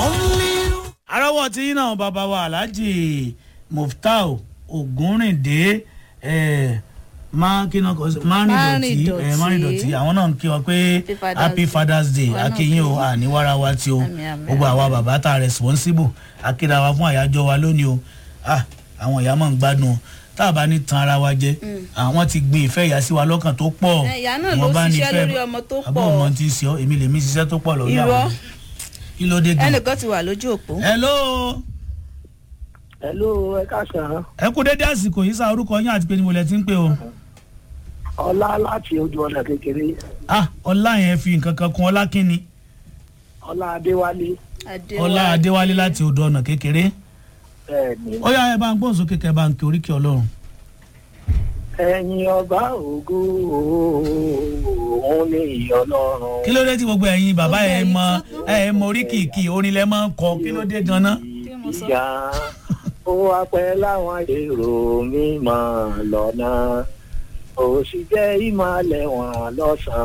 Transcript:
arọ́wọ́ tí yín náà bàbá wa alhaji muftau ogunrinde márìndọ̀tì márìndọ̀tì àwọn náà ń kí wọn pé happy father's day akínyìn o àníwára wa tí o gbogbo àwa bàbá tá a responsible akéda wa fún àyájọ́ wa lónìí o àwọn ìyá máa ń gbádùn o tá a bá ní tan ara wa jẹ àwọn ti gbin ìfẹ́ ìyá sí wa lọ́kàn tó pọ̀ ìyá náà ló ṣiṣẹ́ lórí ọmọ tó pọ̀ àbọ̀ ọmọ ti ń ṣe ọ́ èmi lèmi ṣiṣẹ́ tó pọ̀ lórí àwọn kí ló dé gan. ẹnìkan ti wà lójú òpó. hello. hello ẹ káàsán. ẹ kú dédé àsìkò yìí sá orúkọ yín àti pé ni mo lẹ ti ń pè o. ọlá láti ojú ọ̀nà kékeré. ah ọlá yẹn fi nǹkan kan kún ọlá kínni. ọlá adéwálé. ọlá adéwálé láti odò ọ̀nà kékeré. bẹ́ẹ̀ni. ó yá ẹ bá ń gbóhùn sókè kẹ bá ń kí oríkì ọlọ́run. ẹ̀yin ọba ògo òun ni ìyọlọ́run. kí ló dé tí gbogbo ẹ̀yin bàbá ẹ̀ mọ ẹ̀ mọ oríkìkì orin lẹ máa ń kọ kí ló dé ganan. ìyá ó wá pẹ́ láwọn èrò mímọ́ lọ́nà ó sì jẹ́ ìmọ̀lẹ̀ wọn lọ́sàn-án.